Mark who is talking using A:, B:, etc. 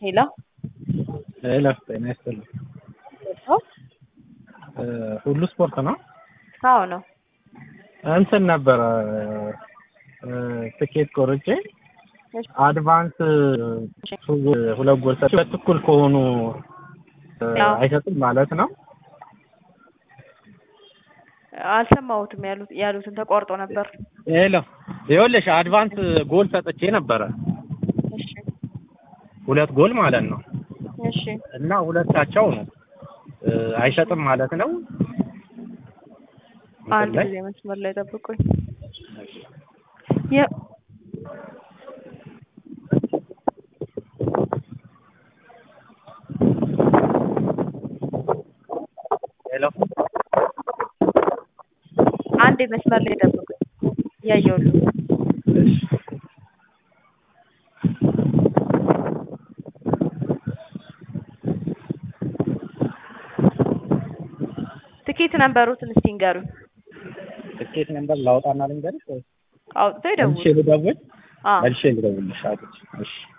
A: ሄሎ
B: ሄሎ ጤና ይስጥልኝ። ሁሉ ስፖርት ነው?
A: አዎ ነው።
B: እንትን ነበረ ትኬት ቆርጬ አድቫንስ ሁለት ጎል ሰጥቼ ሁለት እኩል ከሆኑ አይሰጥም ማለት ነው።
A: አልሰማሁትም ያሉት ያሉትን ተቋርጦ ነበር።
B: ሄሎ ይኸውልሽ አድቫንስ ጎል ሰጥቼ ነበረ
A: እሺ
B: ሁለት ጎል ማለት ነው
A: እሺ
B: እና ሁለታቸው ነው አይሰጥም ማለት ነው።
A: አንድ
B: ላይ
A: ጊዜ መስመር ላይ ጠብቁኝ። የ-
B: ሄሎ
A: አንድ መስመር ላይ ጠብቁኝ። እያየሁልህ
B: እሺ
A: ትኬት ነበሩትን እስቲ ንገሩኝ።
B: ትኬት ነምበር ላውጣና ልንገርሽ ወይስ
A: አውጥተው ይደውሉ።
B: መልሼ ልደውል?
A: አዎ
B: መልሼ ልደውልልሽ አውጥቼ። እሺ